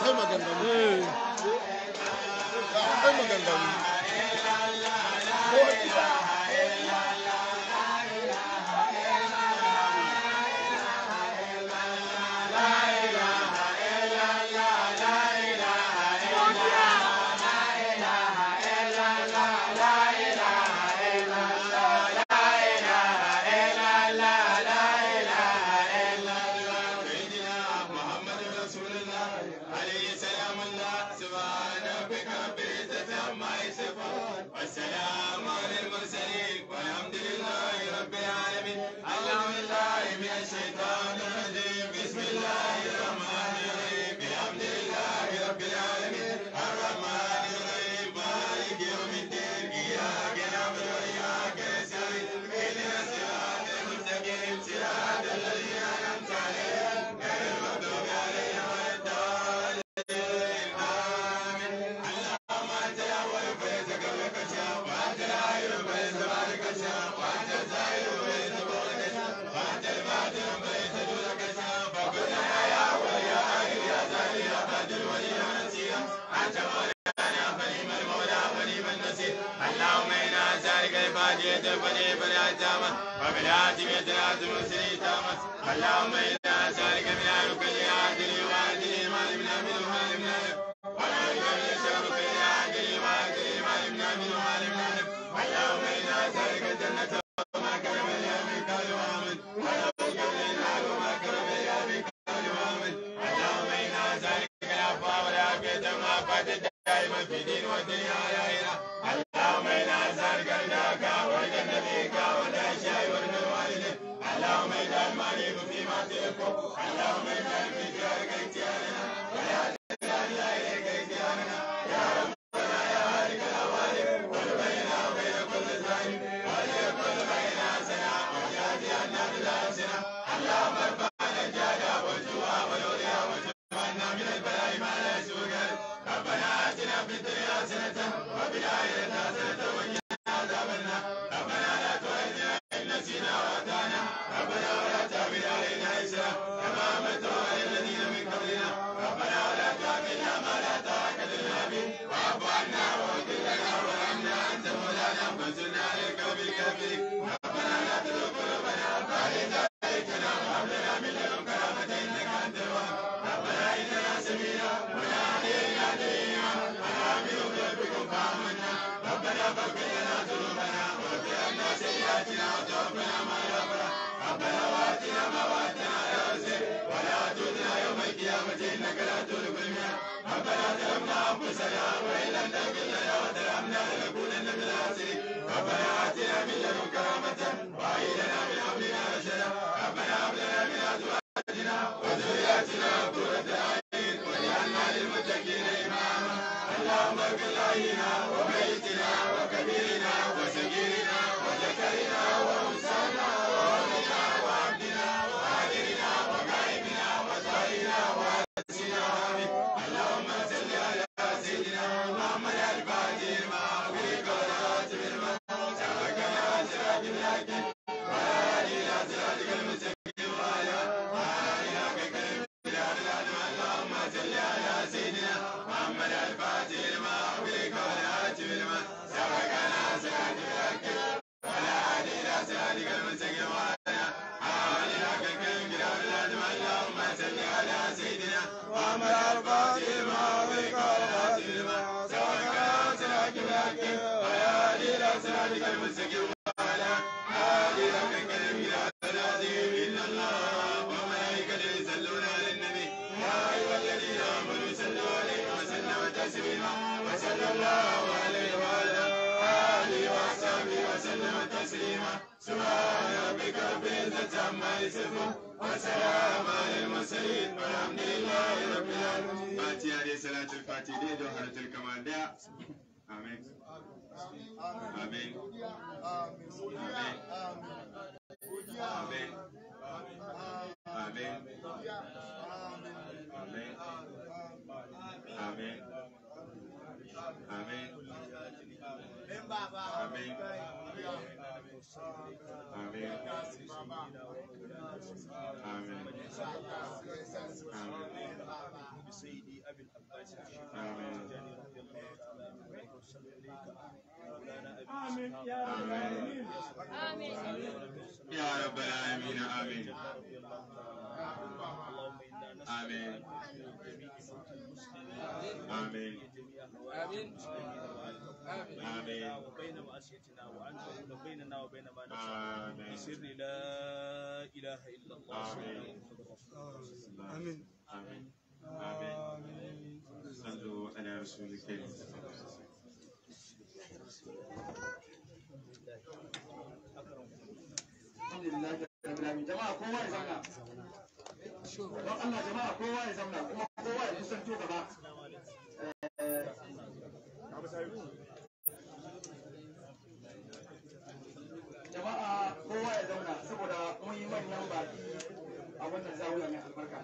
akwai maganganu Eh, akwai maganganu ko ita والسلام على المرسلين والحمد لله رب العالمين أعوذ بالله من الشيطان الرجيم بسم الله الرحمن الرحيم الحمد لله رب العالمين الرحمن الرحيم مالك يوم الدين إياك نعبد وإياك نستعين اهدنا الصراط المستقيم صراط الذين أنعمت عليهم غير المغضوب عليهم ولا الضالين آمين اللهم أنت الأول فليس قبلك شيء وأنت الآخر فليس بعدك شيء وأنت الظاهر فليس فوقك شيء وأنت الباطن فليس دونك شيء فقلنا يا أول يا آخر يا ظاهر يا باطن ولي نصير أنت مولانا فنعم المولى ونعم النصير اللهم إنا نسألك الفاتحة الفاتحة فالعتامة وبالعاتمة العاتمة السليتامة اللهم إنا نسألك من أهلك لعادل وعادل ما لمنا منه ما لمنا له ونعوذ من شرك لعادل وعادل ما لمنا منه ما لمنا له اللهم إنا نسألك الجنة وما كرم إليها من قول وعمل ونعوذ بك من النار وما كرم إليها من قول وعمل اللهم إنا نسألك العفو والعافية والعافية دائما في دين والدنيا والآخرة اللهم إنا نسألك رضاك ورضا نبيك ورضا الشيء ورضا الوالدين اللهم اجعل ما نريد فيما تحب اللهم اجعل في خيارك اختيارنا ولا تجعل لا إليك اختيارنا يا ربنا يا خالق الأوالي قل بيننا وبين كل ظالم وليكن بيننا حسنة وجاهد عنا بالحسنة اللهم ارفعنا الجهل والجوع والعري وجمعنا من البلاء ما لا يسوق ربنا آتنا في الدنيا حسنة وفي الآخرة حسنة وقنا عذاب النار ربنا لا تؤاخذنا إن نسينا وأخطأنا ربنا ولا تحمل علينا إسرا كما حملته على الذين من قبلنا ربنا ولا تحملنا ما لا طاقة لنا به واعف عنا واغفر لنا وارحمنا أنت مولانا فانصرنا على القوم الكافرين ربنا لا تزغ قلوبنا بعد إذ هديتنا وهب لنا من لدنك رحمة إنك أنت الوهاب ربنا إننا سمينا مناديا ينادي للإيمان أن آمنوا بربكم فآمنا ربنا فاغفر لنا ذنوبنا واغفر عنا سيئاتنا وتوفنا مع الأبرار ربنا وآتنا ما وعدتنا على رسلك ولا تؤتنا يوم القيامة إنك لا تخلف الميعاد ربنا ظلمنا أنفسنا وإن لم تغفر لنا وترحمنا لنكونن من الخاسرين ربنا آتنا من لدنك رحمة وهيئ لنا من أمرنا رشدا ربنا هب لنا من أزواجنا وذرياتنا قرة أعين واجعلنا للمتقين إماما اللهم اغفر لنا وميتنا وكبيرنا وصغيرنا وذكرنا وأنثانا وولدنا وعبدنا وحاضرنا وغائبنا وطائرنا وأنسنا آمين اللهم صل على سيدنا محمد الفاتح لما أغلق والخاتم لما سبقنا صراط الحق وعلى إلى صراطك المستقيم وعلى آله حق كلمة اللهم صل على سيدنا محمد الفاتح لما أغلق والخاتم لما سبقنا صراط الحق وعلى إلى صراطك المستقيم وعلى آله حق كلمة اللهم صل على سيدنا محمد الفاتح لما أغلق والخاتم لما سبقنا صراط الحق وعلى إلى صراطك المستقيم وعلى آله حق كلمة العظيم إن الله وملائكته يصلون على النبي يا أيها الذين آمنوا صلوا عليه وسلم تسليما وصلى الله عليه وعلى آله وصحبه وسلم تسليما سبحان ربك رب العزة عما يصفون وسلام على المرسلين والحمد لله رب العالمين فاتحة عليه صلاة الفاتحة دي جوهرة الكمال دي آمين آمين آمين آمين آمين آمين آمين آمين آمين آمين آمين بسيدي أبي العباس الشيخ آمين. التجاني رضي الله تعالى عنه وصل إليك مولانا أبي آمين إسحاق يا رب العالمين آمين. يا رب العالمين آمين رضي الله تعالى عنه اللهم إنا نسأل آمين. أن تغفر جميع موتى المسلمين آمين. جميع هوائج المسلمين وأن تقول آمين. بيننا وبين معصيتنا وأن تقول بيننا وبين ما نشاء آمين بسر لا إله إلا الله آمين. محمد رسول الله آمين آمين آمين صلوا على رسول الكريم alhamdulillah rabbil alamin jama'a kowa ya zauna don Allah jama'a kowa ya zauna kuma kowa ya kusanto gaba Eh, jama'a kowa ya zauna saboda mun yi manyan baki a wannan zawiya mai albarka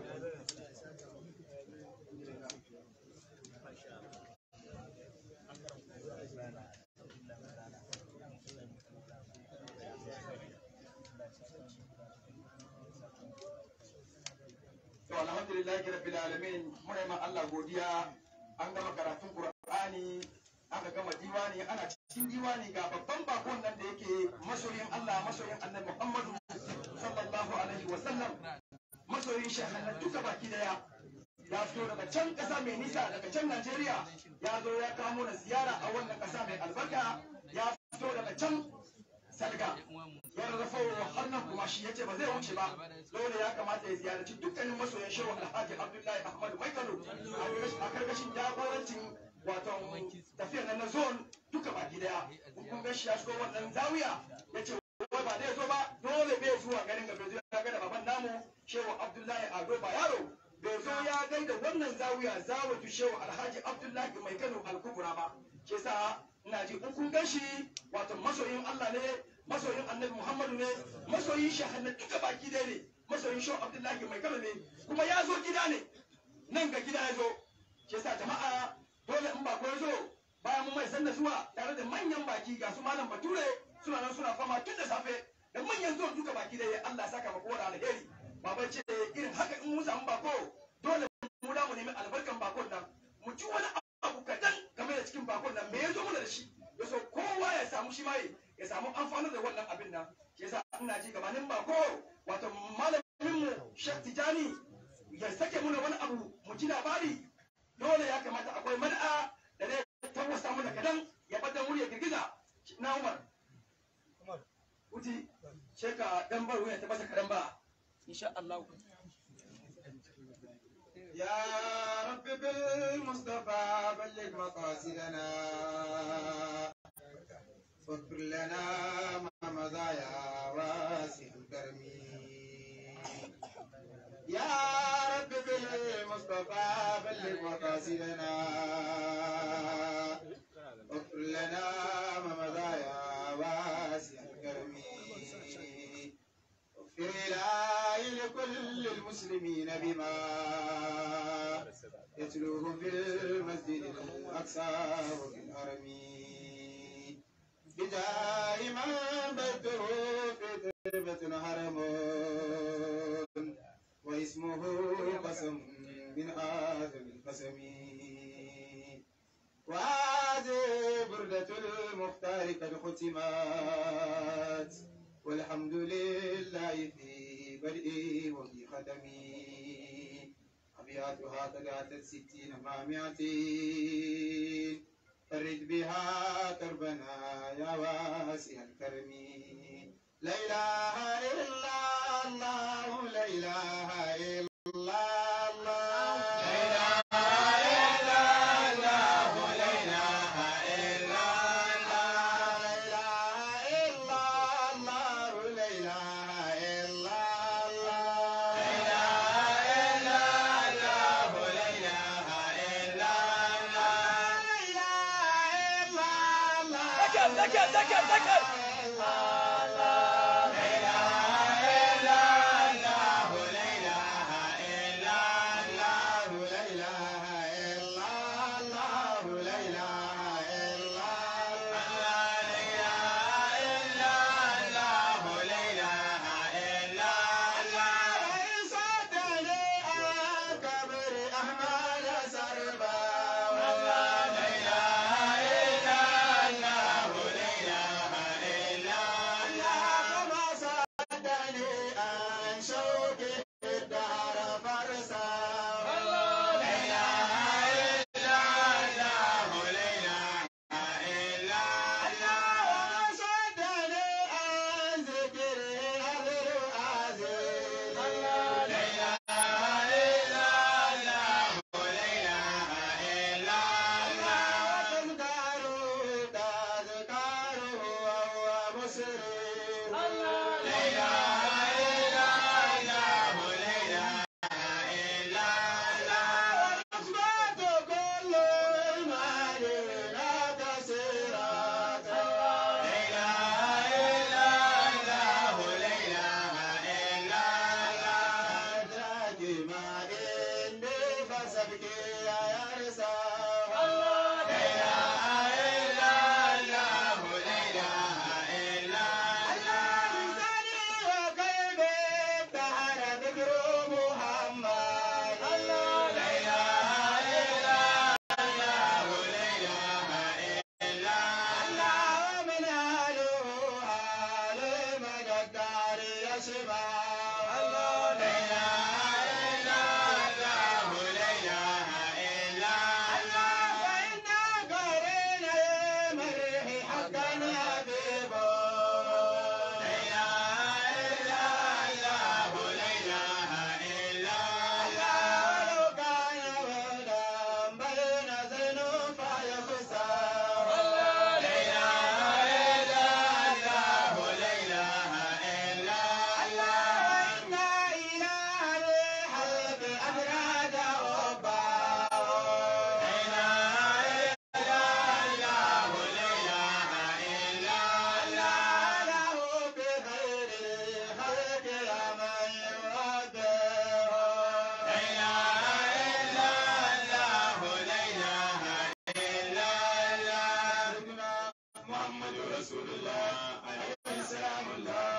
to alhamdulillah rabbil alamin muna yi ma Allah godiya an gama karatun Qur'ani aka gama diwani ana cikin diwani ga babban bakon nan da yake masoyin Allah masoyin Annabi Muhammadu sallallahu alaihi wa sallam masoyin shahannan duka baki daya ya fito daga can kasa mai nisa daga can Najeriya ya zo ya kamo na ziyara a wannan kasa mai albarka ya fito daga can salga ya rarrafa har nan kuma shi yace ba zai wuce ba dole ya kamata ya ziyarci dukkanin masoyan shehu alhaji abdullahi ahmad maikano a karkashin jagorancin wato tafiyar nan na zone duka baki daya kun ga shi ya shigo wannan zawiya yace wai ba zai zo ba dole bai zuwa garin gaba zai ga da baban namu shehu abdullahi ado bayaro bai zo ya gaida wannan zawiya zawatu shehu alhaji abdullahi mai kano alkubura ba ke sa ina ji in kun gan shi wato masoyin allah ne masoyin annabi muhammadu ne masoyin shahanna duka baki dai ne masoyin shehu abdullahi mai kano ne kuma ya zo gida ne nan ga gida ya zo ke sa jama'a dole in ba ko ya zo bayan mun mai sanda zuwa tare da manyan baki ga su malam bature suna nan suna fama tun da safe da manyan zuwa duka baki dai allah saka ma kowa da alheri baba ce irin haka in mun samu bako dole mu da mu nemi albarkan bakon nan mu ci wani abu kadan game da cikin bakon nan me ya zo mana da shi ya so kowa ya samu shi mai ya samu amfanar da wannan abin nan shi yasa ina ji gabanin bako wato malamin mu Sheikh Tijani ya sake muna wani abu mu ji labari dole ya kamata akwai man'a da zai tawasa mana kadan ya bada wuri ya girgiza na Umar Uti sheka dan bar wuya ta masa kadan ba insha Allah يا رب بالمصطفى بلغ مقاصدنا واغفر لنا ما مضى يا واسع الكرم يا رب بالمصطفى بلغ مقاصدنا واغفر لنا ما مضى يا واسع الكرم اغفر إلهي لكل المسلمين بما يتلوه في المسجد الأقصى وفي الحرم بجاه من بيته في تربة حرم واسمه قسم من آدم القسم وهذه بردة المختار قد ختمت والحمد لله في بدئي وفي ختمي أبياتها قد أتت ستين مع مئتين فرد بها كربنا يا واسع الكرم لا إله إلا الله لا إله إلا الله لا ذكر ذكر ذكر ذكر shi ba Allah la ilaha illa Allah la ilaha illa Allah wa inna qarina marhi haqqan habibo la ilaha illa Allah la ilaha illa Allah law kana wadan bayna zanu fa yakhsa la ilaha illa Allah la ilaha illa Allah inna ilaha al-halq abrada rabba la ilaha illa Allah la ilaha illa Allah lahu bi khairil khalq ya man yurada la ilaha illa Allah la ilaha illa Allah محمد رسول الله عليه السلام الله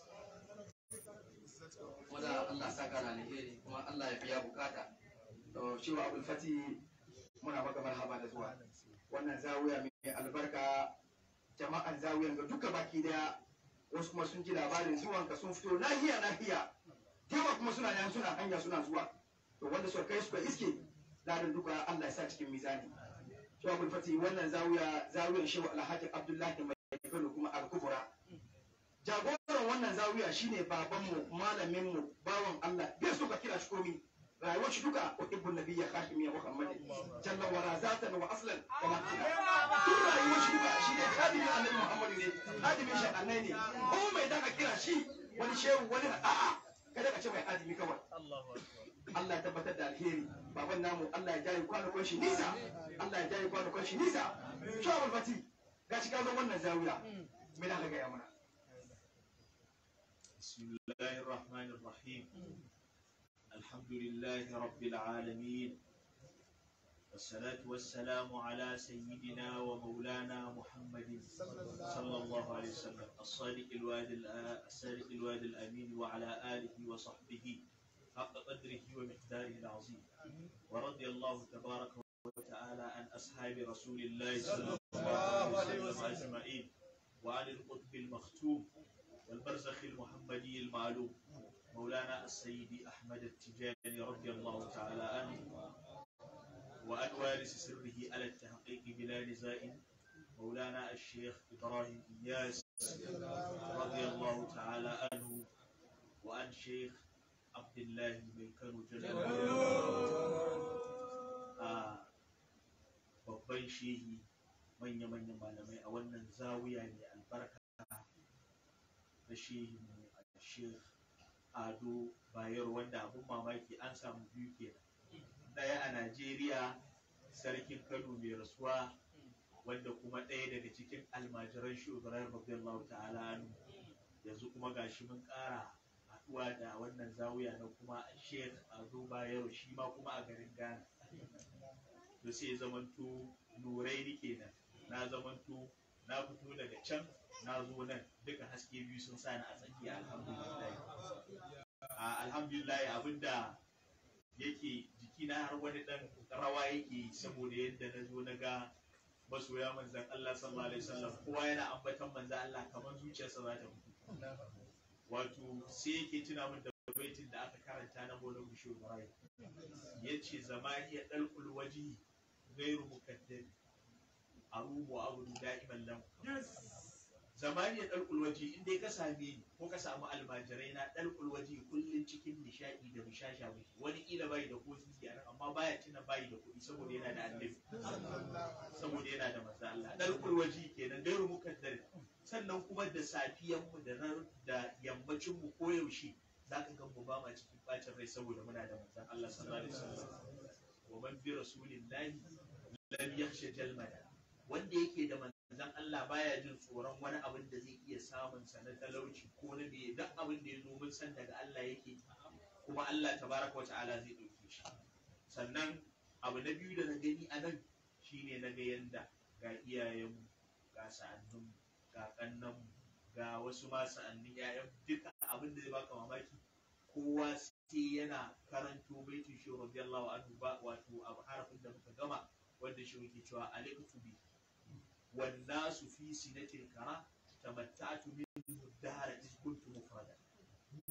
wanda Allah saka na alheri kuma Allah ya biya bukata to shi wa Abdul Fati muna maka marhaba da zuwa wannan zawiya mai albarka jama'an zawiyan ga duka baki daya wasu kuma sun ji labarin zuwan ka sun fito nahiya nahiya yawa kuma suna nan suna hanya suna zuwa to wanda suka kai suka iske ladan duka Allah ya sa cikin mizani shi wa Abdul Fati wannan zawiya zawiyan Shehu Alhaji Abdullahi mai Kano kuma al-Kubra jagoran wannan zawiya shine babanmu malaminmu bawan Allah bai so ka kira shi komi rayuwar shi duka uhibbun nabiyya khashimiya muhammad jalla wa razatan wa aslan wa makina duk rayuwar shi duka shine khadimin annabi muhammad ne khadimin shi annai ne ko mai daga kira shi wani shehu wani a'a kada ka ce mai hadimi kawai Allah ya tabbatar da alheri baban namu Allah ya jaye kwanakon shi nisa Allah ya jaye kwanakon shi nisa shawar fati gashi ka zo wannan zawiya me da ka gaya mana بسم الله الرحمن الرحيم الحمد لله رب العالمين والصلاة والسلام على سيدنا ومولانا محمد صلى الله عليه وسلم الصادق الواد الآ- الصادق الواد الأمين وعلى آله وصحبه حق قدره ومقداره العظيم ورضي الله تبارك وتعالى عن أصحاب رسول الله صلى الله عليه وسلم أجمعين وعن القطب المختوم والبرزخ المحمدي المعلوم مولانا السيد أحمد التجاني رضي الله تعالى عنه وأن وارث سره على التحقيق بلا نزاع مولانا الشيخ إبراهيم إياس رضي الله تعالى عنه وأن شيخ عبد الله بن كانوا جل آه babban shehi manya-manyan malamai a wannan zawiya mai albarka na shehi a sheikh ado bayero wanda abun mamaki an samu biyu kenan ɗaya a najeriya sarkin kano mai rasuwa wanda kuma ɗaya daga cikin almajiran shugaban radiyallahu ta'ala anhu yanzu kuma gashi mun ƙara haɗuwa da wannan zawiya na kuma sheikh ado bayero shi ma kuma a garin ghana to sai zamanto nurai ni kenan na zamanto na fito daga can na zo nan duka haske biyu sun sa ni a tsakiya alhamdulillah a alhamdulillah abinda yake jikina har wani dan rawa yake saboda yadda na zo na ga masoya manzan Allah sallallahu alaihi wasallam kowa yana ambatan manzan Allah kamar zuciyarsa za ta mutu wato sai yake tuna min da baitin da aka karanta na Maulana Bishir Ibrahim yace zamani ya dalkul waji gairu mukaddami arubu abu da'iman lam zamani ya dalkul waji in dai ka same ni ko ka samu almajirai na dalkul waji kullun cikin nishadi da bishasha muke wani kila bai da ko sisi a nan amma baya tuna bai da kuɗi saboda yana da annabi saboda yana da manzo Allah dalkul waji kenan gairu mukaddami sannan kuma da safiyan mu da ran da yammacin mu koyaushe zaka ga mu ba ma cikin bacin rai saboda muna da manzon Allah sallallahu alaihi wasallam wa man bi rasulillahi lam yakhsha jalmada wanda yake da manzon Allah baya jin tsoron wani abin da zai iya samun sa na talauci ko na me duk abin da ya zo mun san daga Allah yake kuma Allah tabaraka wa ta'ala zai dauke shi sannan abu na biyu da na gani a nan shine na ga yanda ga iyayenmu ga sa'annunmu ga kannanmu ga wasu ma sa'annin 'ya'yan duka abin da zai baka mamaki kowa sai yana karanto baitin shi radiyallahu anhu ba wato abu harafin da muka gama wanda shi muke cewa aliktu bi wan nasu fi sinatil kara tamatta'tu min dahara iz kuntu mufrada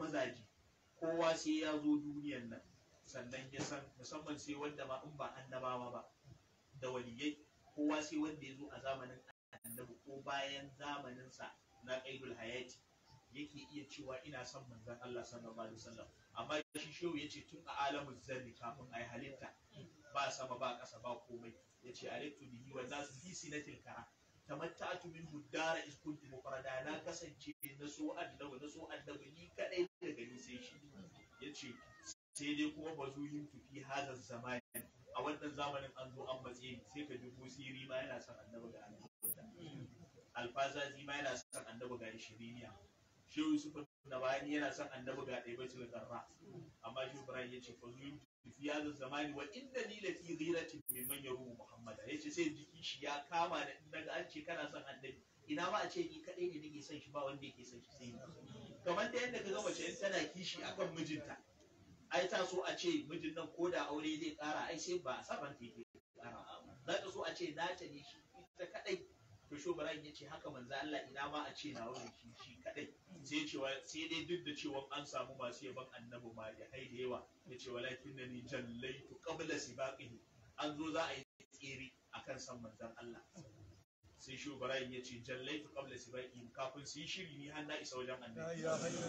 mazaje kowa sai ya zo duniyan nan sannan ya san musamman sai wanda ma in ba annabawa ba da waliyai kowa sai wanda ya zo a zamanin annabi ko bayan zamaninsa na qaidul hayati yake iya cewa ina son manzon Allah sallallahu alaihi wasallam amma shi shehu yace tun a alamun zarri kafin ai halitta ba sama ba ƙasa ba komai yace aliktu bihi wa nasu fi sinatil kara tamatta'tu min huddara is kuntu mufrada na kasance na so annabi na so annabi ni kadai daga ni sai shi yace sai dai kuma bazuyin tufi hazar zamani a wannan zamanin an zo an matse ni sai ka ji busiri ma yana son annabi ga annabi alfazazi ma yana son annabi ga shiriniya shehu yusuf na bayani yana son annabi ga ɗaya baitul garra amma shi ibrahim yace bazuyin tufi hazar zamani wa inda ni lafi ghiratin mimman yarumu muhammada yace sai jiki shi ya kama da daga an ce kana son annabi ina ma a ce ni kadai ne nake son shi ba wanda yake son shi sai ni kamar da yadda ka ga mace in tana kishi akan mijinta ai ta so a ce mijin nan ko da aure zai kara ai sai ba a saban ta yake kara za ta so a ce nata ne shi ita kadai to sho Ibrahim ya ce haka manzo Allah ina ma a ce na wurin shi shi kadai sai cewa sai dai duk da cewa an samu masu yaban annabi ma da hai da yawa ya ce walakin da ni jallaitu qabla sibaqihi an zo za a yi tsere akan san manzon Allah sai shi Ibrahim ya ce jallaitu qabla sibaqihi kafin su yi shiri ni har na isa wajen annabi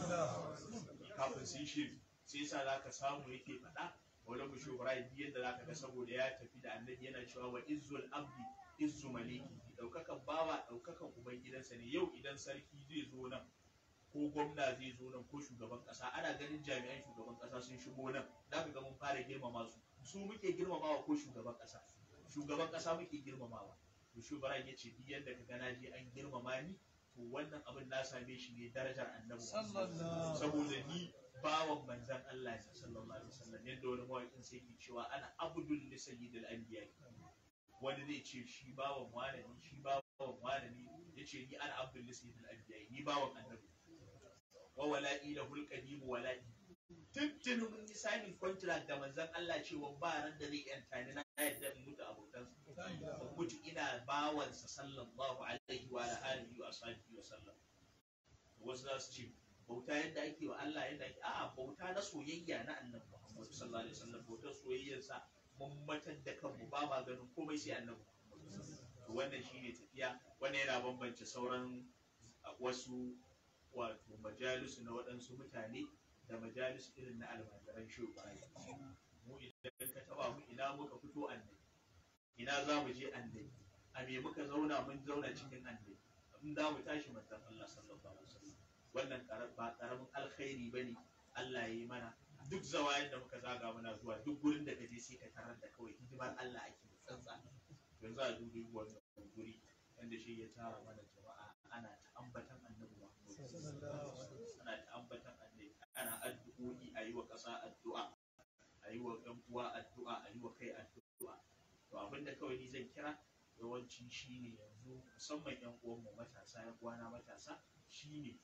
kafin su yi shiri sai sa za ka samu yake faɗa wani mushu Ibrahim yadda za ka ga saboda ya tafi da annabi yana cewa wa izzul abdi izzu maliki ɗaukakan bawa ɗaukakan ubangidansa ne yau idan sarki zai zo nan ko gwamna zai zo nan ko shugaban ƙasa ana ganin jami'an shugaban ƙasa sun shigo nan za ka ga mun fara girmama su su muke girmamawa ko shugaban ƙasa shugaban ƙasa muke girmamawa to shi Ibrahim ya ce duk yadda ka gana je an girmama ni to wannan abin na same shi ne darajar annabi saboda ni bawan manzan Allah ya sallallahu alaihi wasallam yadda wani mawaƙin sai ke cewa ana abdul li sayyidil anbiya wani zai ce shi bawan wane ne shi bawan wane ne yace ni ana abdul li sayyidil anbiya ni bawan annabi wa wala'i lahul qadim wala'i tuntuni mun yi signing contract da manzan Allah cewa ba ran da zai yanta ni na yadda in mutu abokan mutu ina bawansa sallallahu alaihi wa alihi wa sahbihi wa sallam wasu za su ce bauta yadda ake wa Allah yadda ake a'a bauta na soyayya na annabi Muhammad sallallahu alaihi wasallam bautar soyayyarsa mun matar da kanmu ba ma ganin komai sai annabi to wannan shine tafiya wannan yana bambance sauran wasu wato majalisu na waɗansu mutane da majalisu irin na almajiran shugaba mu idan ka taba mu ina muka fito annabi ina za mu je annabi a me muka zauna mun zauna cikin annabi in za mu tashi manzon Allah sallallahu alaihi wasallam wannan ba karamin alkhairi ba ne Allah ya yi mana duk zawayen da muka zaga muna zuwa duk gurin da kaje sai ka tarar da kawai hidimar Allah ake tsantsa yanzu a dubi wannan guri wanda shi ya tara mana jama'a ana ta ambatan annabi Muhammad ana ta ambatan annabi ana addu'o'i a yi wa ƙasa addu'a a yi wa ɗan uwa addu'a a yi wa kai addu'a to abinda kawai ni zan kira yawanci shine yanzu musamman yan uwanmu matasa yan uwana matasa shine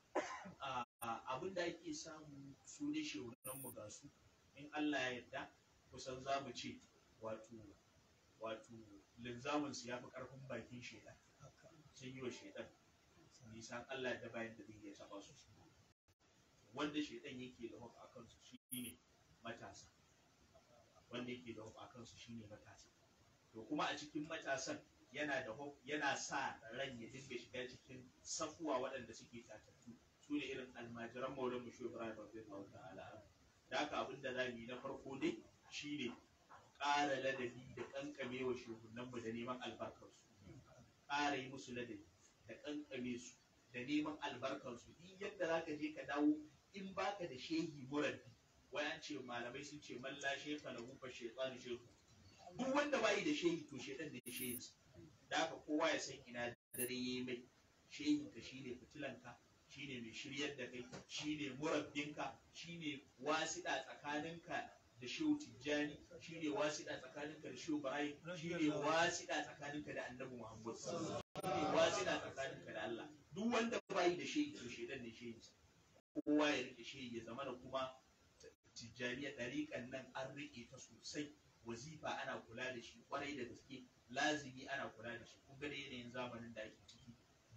abin da ake samu su ne shehunan mu ga su in Allah ya yarda kusan za mu ce wato wato linzamin su ya fi karfin bakin shedan sun yi wa shedan nisan Allah da bayan da zai iya taba su wanda shedan yake da hukun akan su shine matasa wanda yake da hukun akan su shine matasa to kuma a cikin matasan yana da yana sa ran ya dinga shiga cikin safuwa waɗanda suke tatattu su ne irin almajiran maulan mu shugaban Ibrahim radiyallahu ta'ala da haka abin da zamu yi na farko dai shine ƙara ladabi da kankame wa shugunan mu da neman albarkar su ƙara yi musu ladabi da kankame su da neman albarkar su duk yadda zaka je ka dawo in baka da shehi murabbi wai an ce malamai sun ce man la sheka lahu fa shaytanu shehu duk wanda bai da shehi to shedan da shehinsa da haka kowa ya san ina dare yayi mai shehin ka shine fitilanka shine mai shiryar da kai shine murabbinka shine wasiɗa tsakaninka da shehu tijjani shine wasiɗa tsakaninka da shehu barai shine wasiɗa tsakaninka da annabi muhammad shine wasiɗa tsakaninka da allah duk wanda bai da shehi to shedan ne shehinsa kowa ya rike shehi ya zama da kuma tijjaniya ɗariƙan nan an riƙe ta sosai wazifa ana kula da shi kwarai da gaske lazimi ana kula da shi kun ga da yanayin zamanin da ake ciki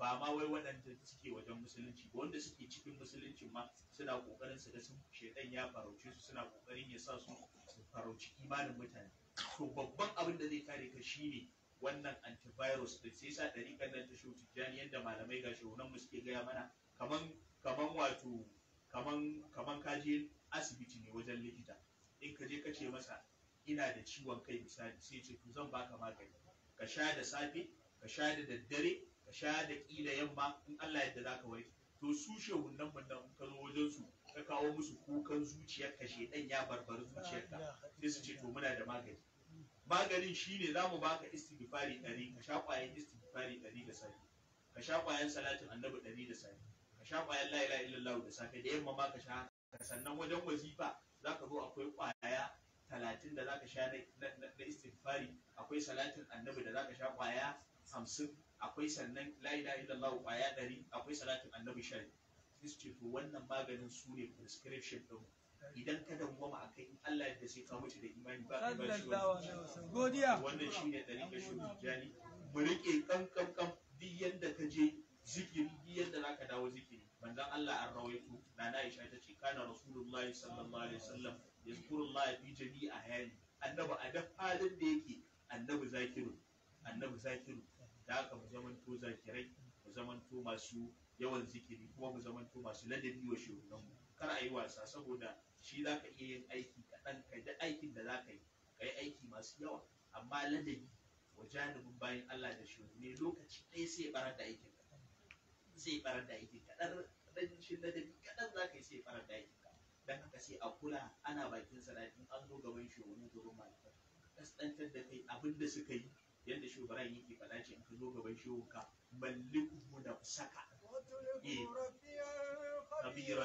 ba ma wai waɗanda suke wajen musulunci ba wanda suke cikin musulunci ma suna kokarin su ga sun shedan ya farauce su suna kokarin ya sa su su farauci imanin mutane to babban abin da zai kare ka shine wannan antivirus da sai sa ɗariƙar nan ta shi tijjani yadda malamai ga shugunan mu suke gaya mana kaman kaman wato kaman kaman ka je asibiti ne wajen likita in ka je ka ce masa ina da ciwon kai misali sai ce to zan baka magani ka sha da safe ka sha da daddare ka sha da kila yamma in Allah yadda zaka warke to su shehunan mun nan in ka zo wajen su ka kawo musu kukan zuciyar ka shedan ya barbari zuciyarka sai su ce to muna da magani maganin shine za mu baka istighfari ɗari ka sha ƙwayan istighfari ɗari da safe ka sha ƙwayan salatin annabi ɗari da safe ka sha ƙwayan la ilaha illallah da safe da yamma ma ka sha sannan wajen wazifa za ka zo akwai ƙwaya talatin da za ka sha na istighfari akwai salatin annabi da za ka sha ƙwaya hamsin akwai sannan la ilaha illallah ƙwaya ɗari akwai salatin annabi sha sai su ce to wannan maganin su ne prescription ɗin idan ka dawwama a kai in Allah ya sai ka mutu da imani ba ka ba shi godiya wannan shi ne ɗari ka shi jani mu riƙe kankan kan duk yadda ka je zikiri duk yadda za ka dawo zikiri manzon Allah an rawaito na Aisha ta ce kana rasulullahi sallallahu alaihi wasallam yazkurullah fi jami'i ahyani annabi a duk halin da yake annabi zakiru annabi zakiru da haka mu zamanto zakirai mu zamanto masu yawan zikiri kuma mu zamanto masu ladabi wa shugabanmu kar a yi wasa saboda shi za ka iya yin aiki kaɗan ka da aikin da za ka yi ka yi aiki masu yawa amma ladabi wa janibin bayan Allah da shugabanni lokaci ɗaya sai barar da aikin ka sai barar da aikin ka ɗan rashin ladabi kaɗan za ka yi sai barar da aikin ka dan haka sai a kula ana bakin salatin an zo gaban shugabanni gaban malamai kaskantar da kai abin da suka yi yadda shugaban yake faɗa ce in ka zo gaban shugabanka malliku da saka كبيرا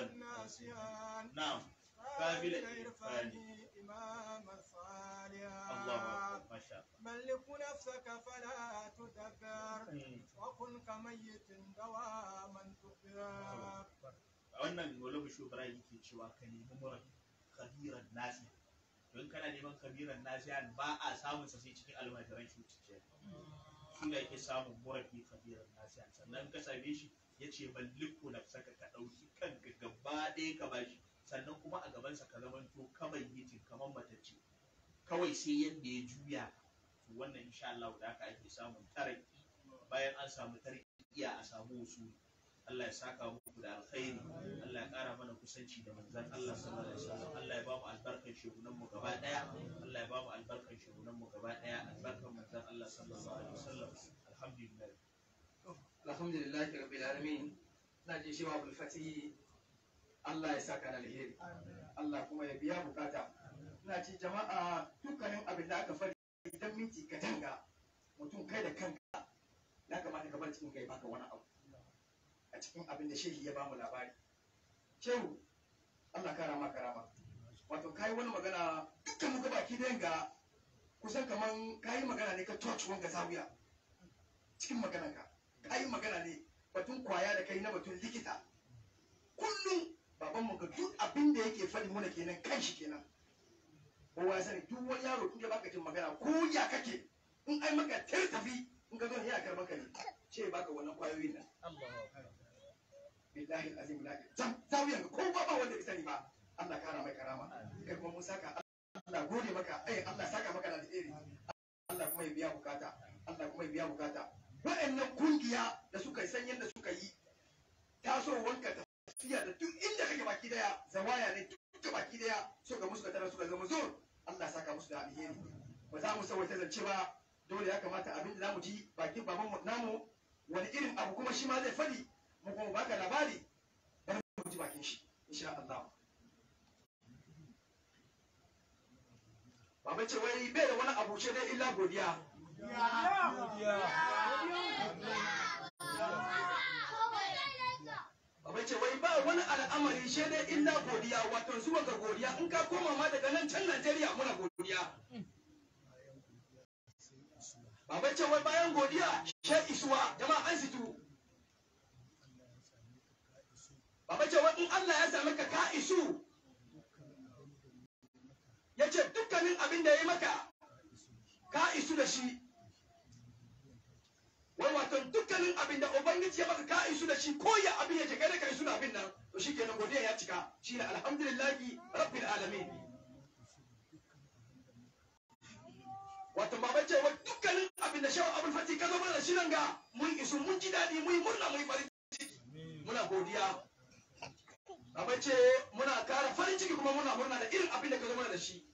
نعم قابل قابل الإرفان الإرفان. إمام الصالح الله أكبر ما شاء ملك نفسك فلا تدبر الله وكن كميت دواما تخبر wannan walabu shugaba yake cewa ka nemi mura kabiran nasi don kana neman kabiran nasi ba a samun sa sai cikin almajiran cututtuka shi da yake samun murafi kabiran nasi sannan ka same shi ya ce malliku na saka ka ɗauki kanka gaba ɗaya ka bashi sannan kuma a gabansa ka zamanto kamar yitin kamar matacce kawai sai yadda ya juya to wannan insha Allah da haka ake samun taraki bayan an samu tarkiya a samu usuli Allah ya saka muku da alkhairi Allah ya ƙara mana kusanci da manzon Allah sallallahu alaihi wasallam Allah ya ba mu albarkan shugunan mu gaba daya Allah ya ba mu albarkan shugunan mu gaba daya albarkan manzon Allah sallallahu alaihi wasallam alhamdulillah alhamdulillah rabbil alamin na ji shewa abul fatihi Allah ya saka da alheri Allah kuma ya biya bukata ina ci jama'a dukkanin abin da aka fari idan minti ka danga mutum kai da kanka ya kamata ka bar cikin kai baka wani abu a cikin abin da shehi ya bamu labari shehu Allah kara ma karama wato kai wani magana dukkan muka baki da yanga kusan kaman kai magana ne ka touch wanga zawiya cikin maganarka ka yi magana ne batun kwaya da kai na batun likita kullum babanmu ga duk abin da yake faɗi muna kenan kan shi kenan kowa ya sani duk wani yaro in ka baka jin magana ko ya kake in ai maka tar tafi in ka zo ne ya karɓar ka ne ce baka wannan kwayoyin nan billahi azim la zam zawiyan ko ba ba wanda bai sani ba Allah kara mai karama kai kuma mun saka Allah gode maka ai Allah saka maka da alheri Allah kuma ya biya bukata Allah kuma ya biya bukata wa'annan kungiya da suka yi san yadda suka yi tasowanka tafiya da duk inda kake baki daya zawaya ne duka baki daya suka musu tara suka zama zuwa Allah saka musu da alheri ba za mu sauwaita zance ba dole ya kamata abin da zamu ji bakin baban mu namu wani irin abu kuma shi ma zai fadi mu kuma baka labari bari mu ji bakin shi insha Allah Baba ce wai bai da wani abu ce dai illa godiya Baba ce wai ba wani al'amari shi dai illa godiya wato zuwa ga godiya in ka koma ma daga nan can Najeriya muna godiya. Baba ce wai bayan godiya she isuwa jama'a an situ. Baba ce wai in Allah ya sami ka ka isu. Ya ce dukkanin abin da ya yi maka ka isu da shi. wai wato dukkanin abin da ubangiji ya maka ka isu da shi ko ya abin yake kai da kai suna abin nan to shikenan godiya ya cika shine alhamdulillahi rabbil alamin wato baba ce wa dukkanin abin da shawo abin fati ka zo mana da shi nan ga mun isu mun ji daɗi mun yi murna mun yi farin ciki muna godiya baba ce muna kara farin ciki kuma muna murna da irin abin da ka zo mana da shi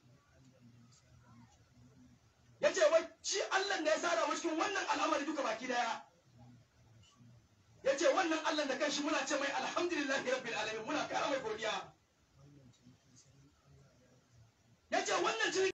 ya ce wai shi Allah da ya sada mu cikin wannan al'amari duka baki daya ya ce wannan Allah da kanshi muna ce mai alhamdulillahi rabbil alamin muna kara mai godiya ya ce wannan